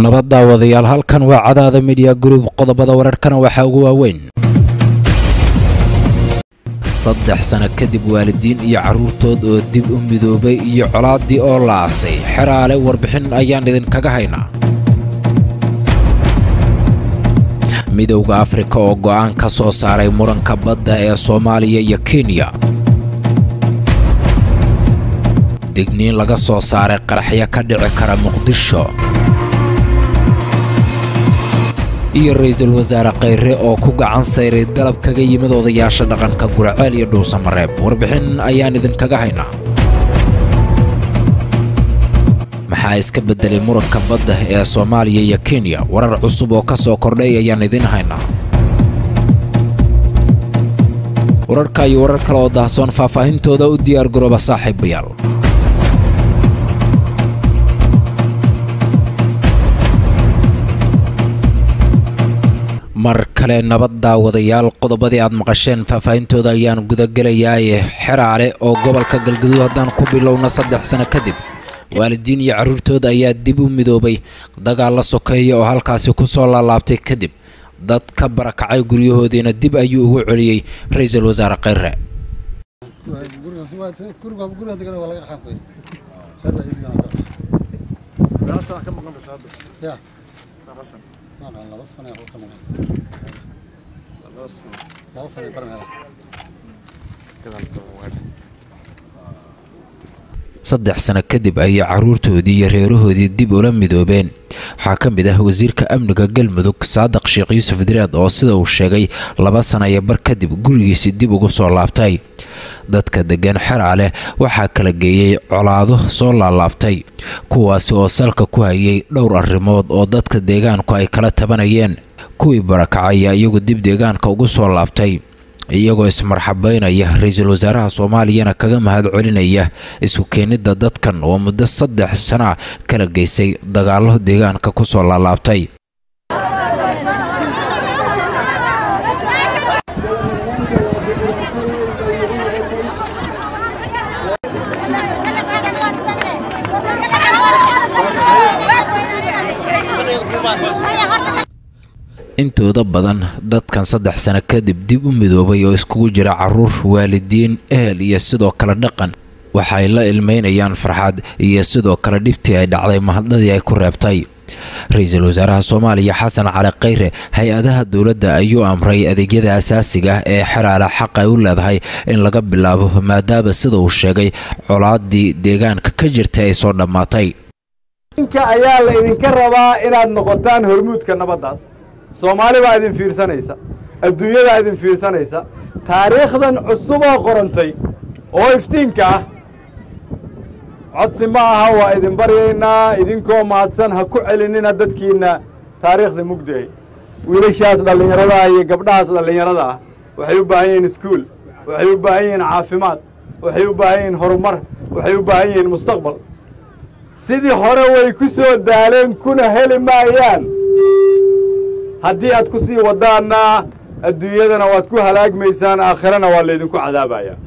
nabad daawadayaal halkan waa cadaada midiya gruub qodobada wararkana waxaa ugu waaweyn saddex sano kadib waalidiin iyo carruurtood oo dib u midoobay iyo colaaddii oo la aasay xeraale warbixin ayaan idinkaga haynaa midowda afrika oo go'aan ka soo saaray muranka badda ee soomaaliya iyo kenya digniin laga soo saaray qaraxyo ka dhici kara muqdisho iyo ra-iisul wasaare khayre oo ku gacan sayray dalab kaga yimid odayaasha dhaqanka guraceel iyo dhuusamareeb warbixin ayaan idinkaga haynaa maxaa iska beddelay muranka badda ee soomaaliya iyo kenya warar cusub oo ka soo kordhay ayaan idiin haynaa wararka iyo warar kale oo daahsoon faahfaahintooda u diyaar garooba saaxiibayaal mar kale nabad daawadayaal qodobadii aad maqasheen faahfaahintooda ayaan gudagelayaaye xeraale oo gobolka galgaduud haddaan ku bilowna saddex sano kadib waalidiin iyo carruurtooda ayaa dib u midoobay dagaal la sokeeya oo halkaasi ku soo laalaabtay kadib dad ka barakacay guryahoodiina dib ayuu ugu celiyey ra-iisul wasaare khayre saddex sano kadib ayay carruurtoodii iyo reerahoodii dib ula midoobeen waxaa ka mid ah wasiirka amniga galmudug saadiq sheekh yuusuf direed oo sida uu sheegay laba sana iyo bar kadib gurigiisii dib ugu soo laabtay dadka deggan xeraale waxaa kala geeyey colaado soo laalaabtay kuwaasi oo salka ku hayay dhowr arrimood oo dadka deegaanku ay kala tabanayeen kuwii barakacaya iyagu dib deegaanka ugu soo laabtay iyagoo ismarxabaynaya ra-iisul wasaaraha soomaaliyana kaga mahad celinaya isku keenidda dadkan oo muddo saddex sana kala geysay dagaallo deegaanka ku soo laalaabtay intooda badan dadkan saddex sano kadib dib u midoobay oo iskugu jira caruur waalidiin ehel iyo sidoo kale dhaqan waxay la ilmeynayaan farxad iyo sidoo kale dhibtii ay dhacday mahadnadii ay ku reebtay ra-iisul wasaaraha soomaaliya xasan cali khayre hay-adaha dowladda ayuu amray adeegyada asaasiga ah ee xeraale xaq ay u leedahay in laga bilaabo maadaama sida uu sheegay colaaddii deegaanka ka jirtay ay soo dhammaatay ninka ayaa la idinka rabaa inaad noqotaan hormuudka nabaddaas soomaali baa idin fiirsanaysa adduunyadaa idin fiirsanaysa taariikhdan cusuboo qorantay oo iftiinka ah codsi ma aha waa idin baryaynaa idinkoo mahadsan ha ku celinina dadkiinna taariikhda mugdiay wiilashaas dhallinyarada iyo gabdhahaas dhallinyarada ah waxay u baahan yihiin iskuul waxay u baahan yihiin caafimaad waxay u baahan yihiin horumar waxay u baahan yihiin mustaqbal sidii hore way ku soo daaleen kuna heli maayaan haddii aad ku sii waddaanna adduunyadana waad ku halaagmaysaan aakhirana waa laydinku cadaabayaa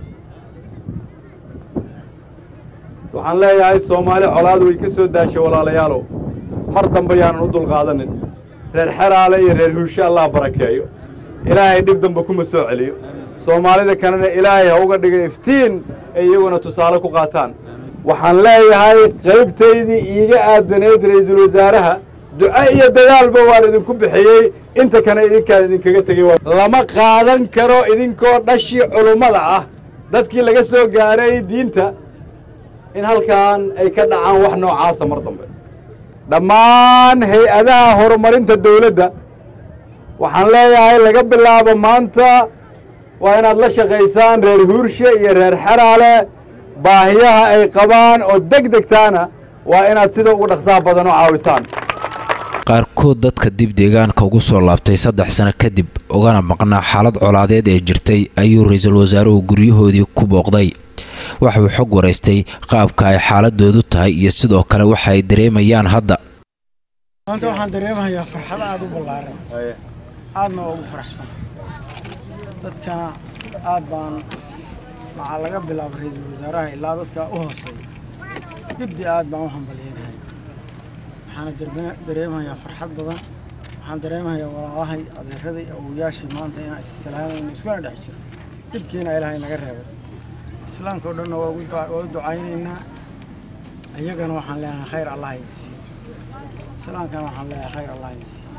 waxaan leeyahay soomaali colaad way ka soo daashay walaalayaalow mar dambe yaanan u dulqaadanin reer xeraale iyo reer huushe allah barakeeyo ilaahay dhib dambe kuma soo celiyo soomaalida kalena ilaahay ha uga dhiga iftiin ay iyaguna tusaale ku qaataan waxaan leeyahay qaybtaydii iiga aadanayd ra'iisul wasaaraha duco iyo dagaalba waan idinku bixiyey inta kana idinkaan idinkaga tegey lama qaadan karo idinkoo dhashii culummada ah dadkii laga soo gaaray diinta in halkan ay ka dhacaan wax noocaasa mar dambe dhammaan hay-adaha horumarinta dawladda waxaan leeyahay laga bilaabo maanta waa inaad la shaqaysaan reer huurshe iyo reer xeraale baahiyaha ay qabaan oo deg degtaana waa inaad sida ugu dhaqsaha badan u caawisaan qaarkood dadka dib deegaanka ugu soo laabtay saddex sano kadib ugana maqnaa xaalad colaadeed ee jirtay ayuu ra-iisul wasaaruhu guryahoodii ku booqday waxuu xog waraystay qaabka ay xaaladoodu tahay iyo sidoo kale waxa ay dareemayaan hadda maanta waxaan dareemayaa farxad aada u ballaaran aadna waa ugu faraxsan dadka aad baan maxaa laga bilaaba ra-iisul wasaaraha ilaa dadka u hooseeya guddi aad baan u hambalyeynahay waxaana darbe- dareemayaa farxad badan waxaan dareemayaa walaalahay adeeraday awowayaashii maanta inaan issalaamayn iskuna dhex jiro dhibkiina ilaahay naga reebay islaamka oo dhanna waa ugu duca- waa u ducaynaynaa iyagana waxaan leeyahay khayr allah idin siiyo islaamkana waxaan leeyahay khayr allah idin siiyo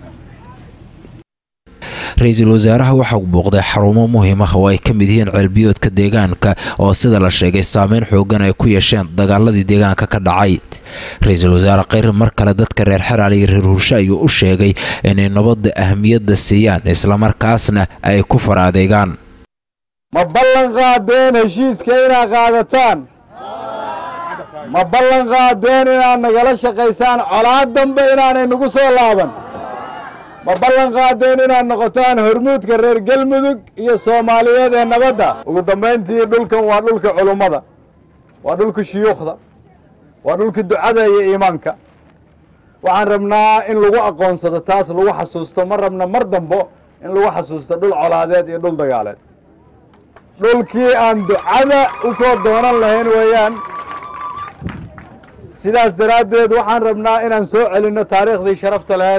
ra-iisul wasaaraha waxaa booqday xarumo muhiim ah oo ay ka mid yihiin ceelbiyoodka deegaanka oo sida la sheegay saameyn xoogan ay ku yeesheen dagaaladii deegaanka ka dhacay ra-iisul wasaare kheyre mar kale dadka reer xeraal iyo reer hurshe ayuu u sheegay inay nabadda ahmiyadda siiyaan islamarkaasna ay ku far adeegaan ma ballan qaadeen heshiiska inaad qaadataan ma ballan qaadeen inaad nagala shaqaysaan colaad dambe inaanay nagu soo laaban ma ballan qaadeen inaad noqotaan hormuudka reer galmudug iyo soomaaliyeed ee nabadda ugu dambayntii dhulkan waa dhulka culummada waa dhulka shuyuukhda waa dhulka ducada iyo iimaanka waxaan rabnaa in lagu aqoonsado taas lagu xasuusto ma rabna mar dambo in lagu xasuusto dhul colaadeed iyo dhul dagaaleed dhulkii aan ducada u soo doonan lahayn weeyaan sidaas daraaddeed waxaan rabnaa inaan soo celinno taariikhdii sharafta lahayd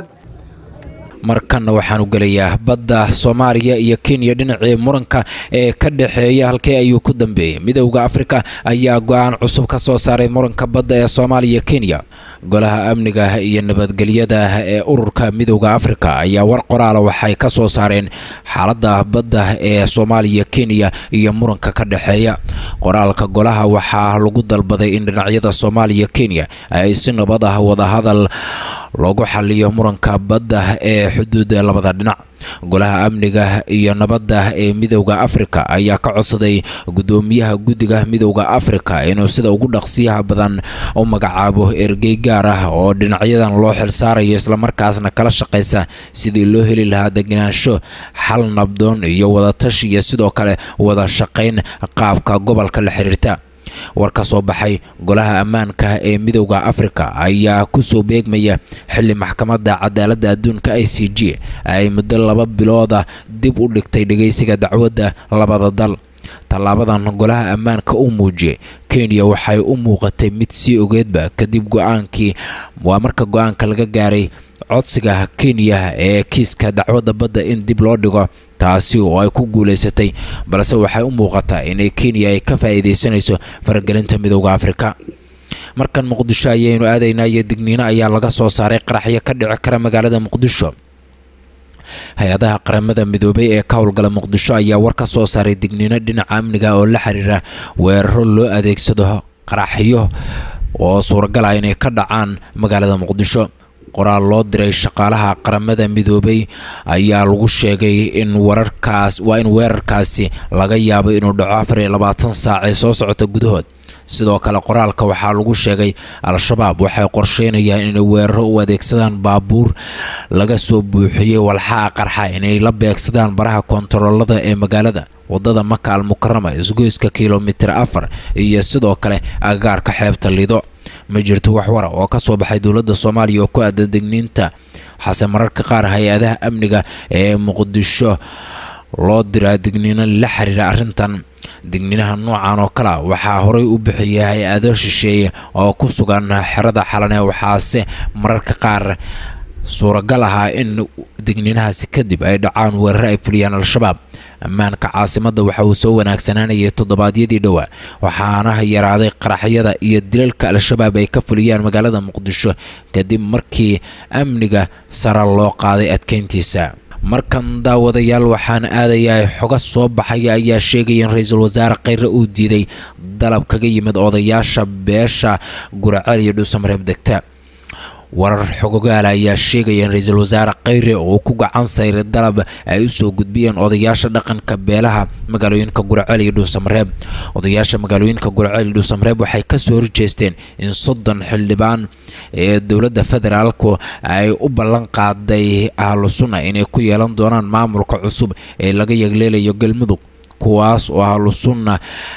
markanna waxaanu gelayaa badda soomaaliya iyo kenya dhinacii muranka ee ka dhexeeya halkee ayuu ku dambeeyey midowda afrika ayaa go-aan cusub ka soo saaray muranka badda ee soomaaliya kenya golaha amniga iyo nabadgelyada ee ururka midowda afrika ayaa war qoraala waxay ka soo saareen xaaladda badda ee soomaaliya kenya iyo muranka ka dhexeeya qoraalka golaha waxaa lagu dalbaday in dhinacyada soomaaliya kenya ay si nabad ah wadahadal loogu xaliyo muranka badda ee xuduudda labada dhinac golaha amniga iyo nabadda ee midowda afrika ayaa ka codsaday guddoomiyaha guddiga midowda afrika inuu sida ugu dhaqsiyaha badan u magacaabo ergey gaar ah oo dhinacyadan loo xilsaarayo islamarkaasna kala shaqaysa sidii loo heli lahaa degenaansho xal nabdoon iyo wadatashi iyo sidoo kale wada shaqayn qaabka gobolka la xiriirta war ka soo baxay golaha ammaanka ee midowda afrika ayaa kusoo beegmaya xili maxkamadda cadaaladda adduunka i c g ay muddo laba bilooda dib u dhigtay dhegeysiga dacwadda labada dal tallaabadan golaha ammaanka u muujiyey kenya waxay u muuqatay mid sii ogeedba kadib go-aankii waa marka go-aanka laga gaaray codsiga kenya ee kiiska dacwadda badda in dib loo dhigo taasi oo ay ku guulaysatay balse waxay u muuqataa inay kenya ay ka faa'iidaysanayso faragelinta midowda afrika markan muqdisho ayaynu aadaynaa iyo digniino ayaa laga soo saaray qaraxyo ka dhici kara magaalada muqdisho hay-adaha qaramada midoobay ee ka howlgala muqdisho ayaa war ka soo saaray digniino dhinaca amniga oo la xiriira weeraro loo adeegsado qaraxyo oo suuragal ah inay ka dhacaan magaalada muqdisho qoraal loo diray shaqaalaha qaramada midoobay ayaa lagu sheegay in wararkaas waa in weerarkaasi laga yaabo inuu dhaco afar iyo labaatan saac ee soo socota gudahood sidoo kale qoraalka waxaa lagu sheegay al-shabaab waxay qorsheynayaan inay weeraro u adeegsadaan baabuur laga soo buuxiyey walxaha qarxa inay la beegsadaan baraha kontaroolada ee magaalada wadada maka al mukarama isgoyska kilomitir afar iyo sidoo kale agagaarka xeebta lido ma jirto wax wara oo ka soo baxay dowladda soomaaliya oo ku aadan digniinta hase mararka qaar hay-adaha amniga ee muqdisho loo diraa digniino la xiriira arrintan digniinaha noocan oo kale waxaa horey u bixiyay hay-ado shisheeye oo ku sugan xerada xalane waxaase mararka qaar suuragal ahaa in digniinahaasi kadib ay dhacaan weeraro ay fuliyaan al-shabaab ammaanka caasimadda waxa uu soo wanaagsanaanayay toddobaadyadii dhowaa waxaana yaraaday qaraxyada iyo dilalka al-shabaab ay ka fuliyaan magaalada muqdisho kadib markii amniga sare loo qaaday adkeyntiisa markan daawadayaal waxaan aadayaa xoga soo baxaya ayaa sheegaya in ra-iisul wasaare kheyre uu diiday dalab kaga yimid odayaasha beesha guraceel iyo dhuusamareeb degta warar xogogaala ayaa sheegaya in ra-iisul wasaare kheyre uu ku gacan sayray dalab ay u soo gudbiyeen odayaasha dhaqanka beelaha magaalooyinka guraceel iyo dhuusamareeb odayaasha magaalooyinka guraceel iyo dhuusamareeb waxay kasoo horjeesteen in soddon xildhibaan ee dowladda federaalku ay u ballan qaaday ahlu sunna inay ku yeelan doonaan maamulka cusub ee laga yegleelayo galmudug kuwaas oo ahlu sunna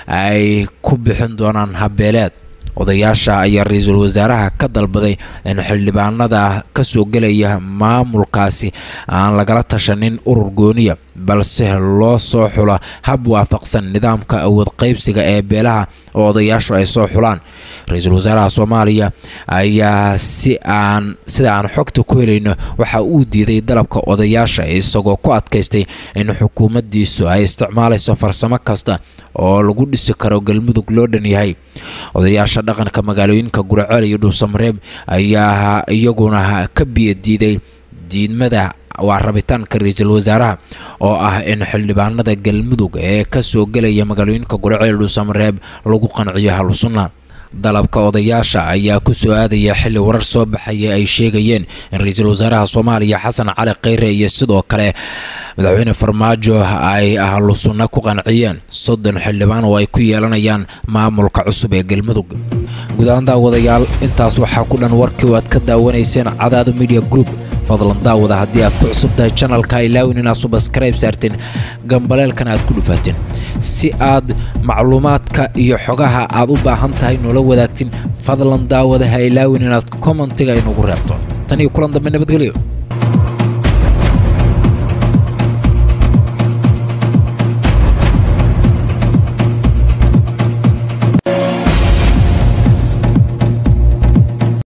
ay ku bixin doonaan habeeleed odayaasha ayaa ra-iisul wasaaraha ka dalbaday in xildhibaanada kasoo gelaya maamulkaasi aan lagala tashanin urur gooniya balse loo soo xulo hab waafaqsan nidaamka awood qaybsiga ee beelaha oo odayaashu ay soo xulaan ra-iisul wasaaraha soomaaliya ayaa si aan sida aan xogta ku helayno waxa uu diiday dalabka odayaasha isagoo ku adkaystay in xukuumaddiisu ay isticmaalayso farsamo kasta oo lagu dhisi karo galmudug loo dhan yahay odayaasha dhaqanka magaalooyinka guraceel iyo dhuusamareeb ayaa iyaguna ka biyo diiday diidmada waa rabitaanka ra-iisul wasaaraha oo ah in xildhibaanada galmudug ee kasoo gelaya magaalooyinka guraceel dhuusamareeb lagu qanciyo halusunna dalabka odayaasha ayaa ku soo aadaya xilli warar soo baxaya ay sheegayeen in ra-iisul wasaaraha soomaaliya xasan cali kheyre iyo sidoo kale madaxweyne farmaajo ay ahlu sunna ku qanciyeen soddon xildhibaan oo ay ku yeelanayaan maamulka cusub ee galmudug gudahaan daawadayaal intaas waxaa ku dhan warkii oo aad ka daawanayseen cadaado media group fadlan daawada haddii aad ku cusub tahay janalka ilaawin inaad subaskrayb saarteen gambaleelkana aad ku dhufaateen si aad macluumaadka iyo xogaha aad u baahan tahay noola wadaagtin fadlan daawada ha ilaawin inaad kommentiga inugu reebto tan iyo kulan dambe nabadgelyo